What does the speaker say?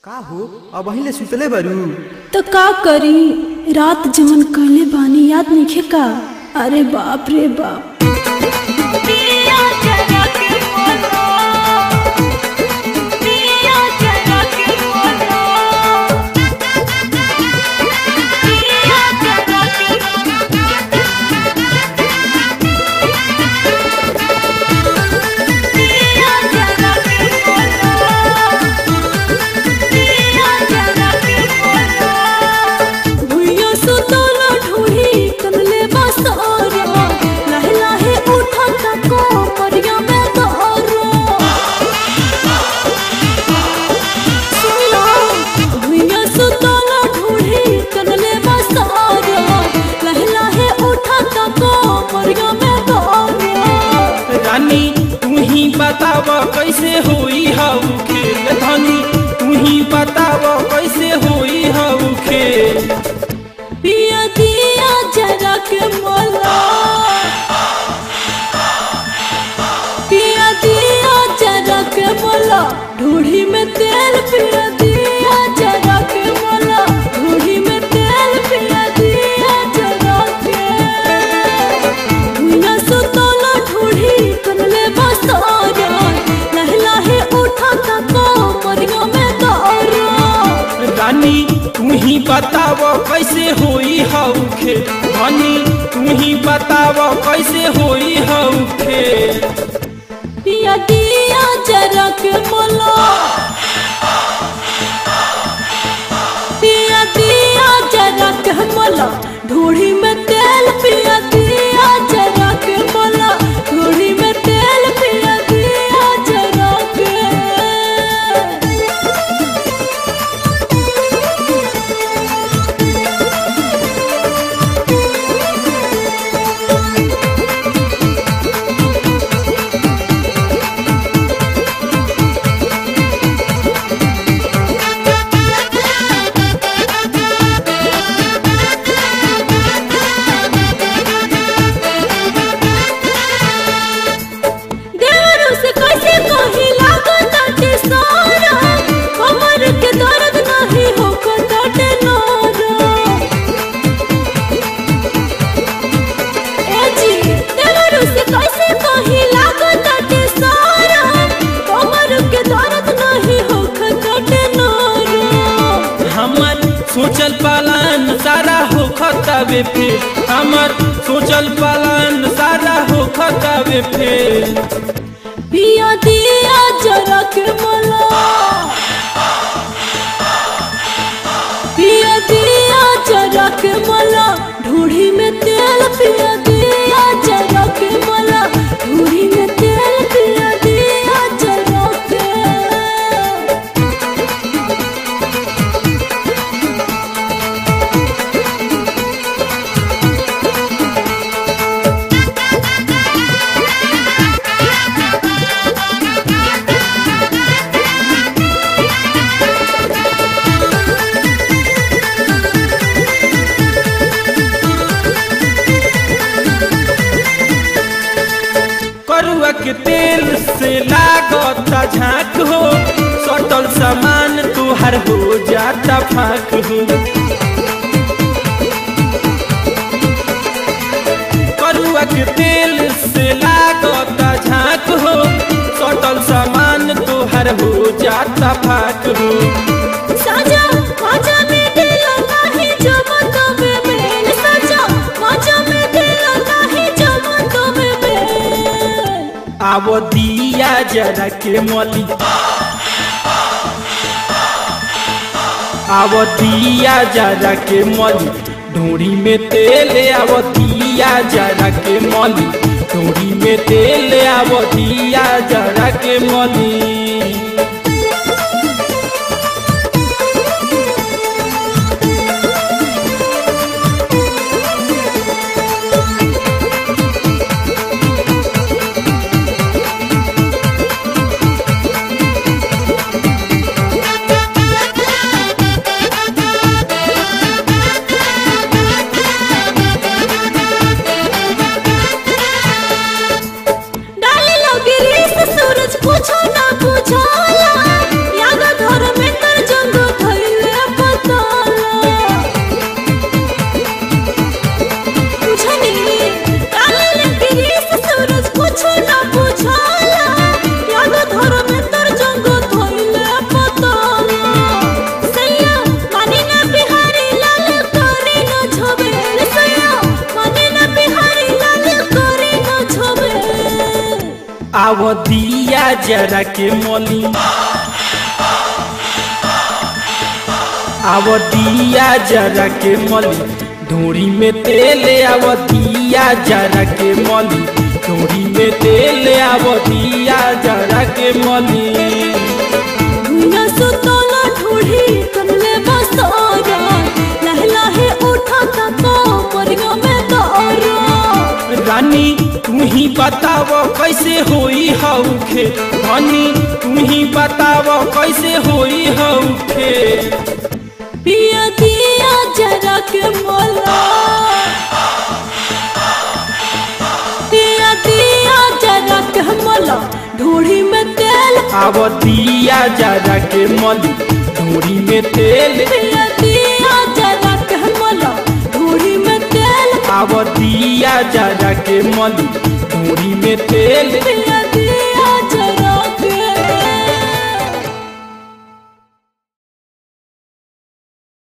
का हो अब अहिले सुतले बरू तो का करी रात जमन कहले बानी याद नइखे का अरे बाप रे बाप भुइया सुतला ढूढ़ी कनले बसोरा लहे लहे उठा तको परिया में तोरो सुना भुइया सुतला ढूढ़ी कनले बसोरा लहे लहे उठा तको परिया में तोरो रानी तू ही बताव कैसे होई हऊ खेल धनी तू ही बताव कैसे होई हऊ खेल पिया दिया जरा के मोला पिया दिया जरा के मोला ढूढ़ी में तेल पिया दिया जरा के मोला ढूढ़ी में तेल पिया दिया जरा के भुइया सुतला ढूढ़ी कनले बसोरा लहे लहे उठा तको मरिया में तोरा रानी तू ही बताव कैसे होई हऊ खेल धनी तू ही बताव कैसे होई हऊ खेल पिया दिया जरा के मोला पिया दिया जरा के मोला ढूढ़ी में तेल पिया दिया जरा के मोला ढूढ़ी में तेल पिया दिया जरा के देवरू से कैसे कही लागत ताटे सारा कमर के दर्द नहीं हो ताटे नारा ए जी देवरू से कैसे कही लागत ताटे सारा कमर के दर्द नहीं हो ताटे नारा हमर सोचल पालन सारा हो खतावे फेल हमर सोचल पालन सारा हो खतावे फेल पिया दिया जरा के मला पिया दिया जरा के मला ढूढ़ी में तेल पिया दिया जरा के मला ढूढ़ी में तेल पिया दिया जरा के करुआ के तेल से लागता झांक हो सटल सामान तुहार हो जाता फाक हो करुआ के तेल से लागता झांक हो सटल सामान तुहार हो जाता फाक हो साजा माजा में दिल नाही जमत में मेल साजा माजा में दिल नाही जमत में मेल आवो दिया जरा के मली आवो दिया जरा के मली ढूंढी में तेल आवो दिया जरा के मली ढूंढी में तेल आवो दिया जरा के मली डाले लगे रे सूरज पूछो ना पूछो आव दिया जरा के मली आव दिया जरा के मली ढोरी में तेल आव दिया जरा के मली ढोरी में तेल आव दिया जरा के मली भुइया सुतला ढूढ़ी कमले बसारा लहे लहे उठा तको मरिया में तारा रानी तू ही बताव कैसे होई हौखे रानी तू ही बताव कैसे होई हौखे पिया दिया जरा के मोला पिया दिया जरा के मोला ढूढ़ी में तेल आव दिया जरा के मली ढोरी में तेल पिया दिया जरा के मोला ढूढ़ी में तेल आव दिया जरा के मली ढोरी में तेल पिया